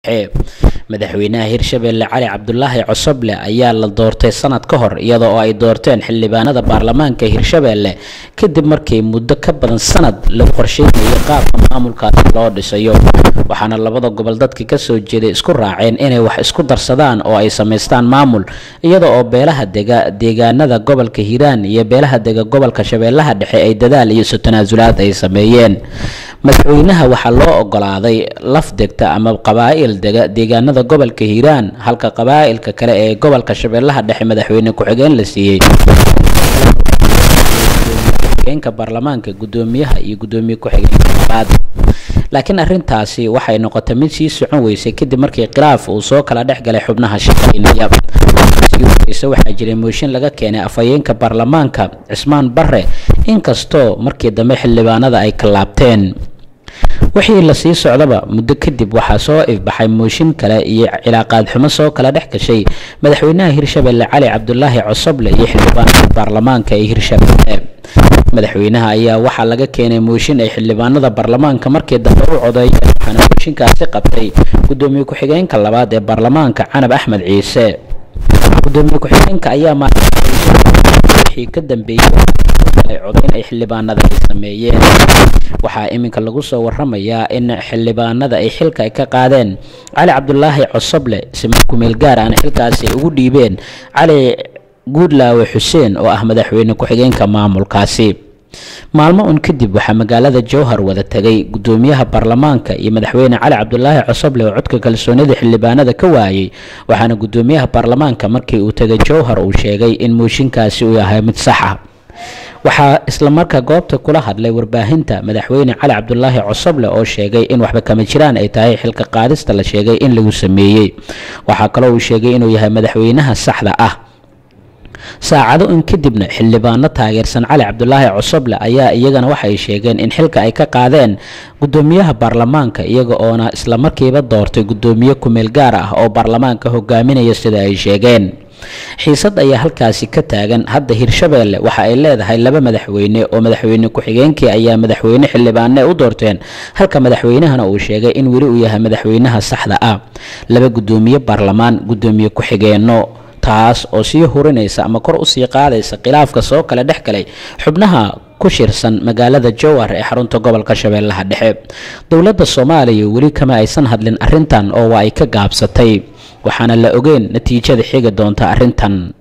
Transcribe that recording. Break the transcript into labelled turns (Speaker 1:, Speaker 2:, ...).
Speaker 1: dhexe madaxweynaha hirshabelle cali cabdulaahi cosoble ayaa la doortay sanad ka hor iyada oo ay doorteen xildhibaanada baarlamaanka hirshabelle kadib markii muddo ka badan sanad lagu qorsheynayay qaabka maamulkaasi loo dhisayo waxaana labada gobol dadkii kasoo jeeday isku raaceen inay wax isku darsadaan oo ay samaystaan maamul iyada oo beelaha dega deegaanada gobolka hiiraan iyo beelaha dega gobolka shabeellaha dhexe ay dadaal iyo isu tanaasulaad ay sameeyeen madaxweynaha waxaa loo ogolaaday laf degta ama qabaa'il dega deegaanada gobolka hiiraan halka qabaa'ilka kale ee gobolka shabeellaha dhexe madaxweyne ku-xigeen la siiyey ka baarlamaanka gudoomiyaha iyo gudoomiye ku-xigeenka labaad laakiin arrintaasi waxay noqotay mid sii socon weysay kadib markii khilaaf uu soo kala dhex galay xubnaha shaqaynaya sii horeysa waxaa jiray mooshin laga keenay afhayeenka baarlamaanka cismaan bare inkastoo markii dambe xildhibaanada ay ka laabteen wixii lasii socdaba muddo kadib waxaa soo ifbaxay mooshin kale iyo cilaaqaad xumo soo kala dhex gashay madaxweynaha hirshabelle cali cabdulaahi cosoble iyo xildhibaanada baarlamaanka ee hirshabelle madaxweynaha ayaa waxaa laga keenay mooshin ay xildhibaanada baarlamaanka markii dambe u codeeyeen waxaana mooshinkaasi qabtay gudoomiye ku-xigeenka labaad ee baarlamaanka canab axmed ciise gudoomiye ku-xigeenka ayaa wixii ka dambeeyey ay codeyn ay xildhibaanada ay sameeyeen waxaa iminka lagu soo waramayaa in xildhibaanada ay xilka ay ka qaadeen cali cabdulaahi cosoble siman kumeel gaar ahna xilkaasi ay ugu dhiibeen cali guudlaawe xuseen oo ah madaxweyne ku-xigeenka maamulkaasi maalmo un kadib waxaa magaalada jowhar wada tegay gudoomiyaha baarlamaanka iyo madaxweyne cali cabdulaahi cosoble oo codka kalsoonida xildhibaanada ka waayey waxaana gudoomiyaha baarlamaanka markii uu tegay jowhar uu sheegay in mooshinkaasi uu yahay mid sax ah waxaa islamarkaa goobta kula hadlay warbaahinta madaxweyne cali cabdulaahi cosoble oo sheegay in waxba kama jiraan ay tahay xilka qaadista la sheegay in lagu sameeyey waxaa kaloo uu sheegay inuu yahay madaxweynaha saxda ah saacado in kadibna xildhibaano taageersan cali cabdulaahi cosoble ayaa iyagana waxay sheegeen in xilka ay ka qaadeen gudoomiyaha baarlamaanka iyaga oona islamarkiiba doortay gudoomiye kumeel gaar ah oo baarlamaanka hogaaminaya sida ay sheegeen xiisad ayaa halkaasi ka taagan hadda hirshabelle waxa ay leedahay laba madaxweyne oo madaxweyne ku-xigeenkii ayaa madaxweyne xildhibaane u doorteen halka madaxweynahana uu sheegay in weli uu yahay madaxweynaha saxda ah laba gudoomiye baarlamaan gudoomiye ku-xigeenno taas oo sii hurinaysa ama kor usii qaadaysa khilaafka soo kale dhex galay xubnaha ku shirsan magaalada jowhar ee xarunta gobolka shabeellaha dhexe dowladda soomaaliya weli kama aysan hadlin arrintan oo waa ay ka gaabsatay waxaana la ogeyn natiijada xigi doonta arrintan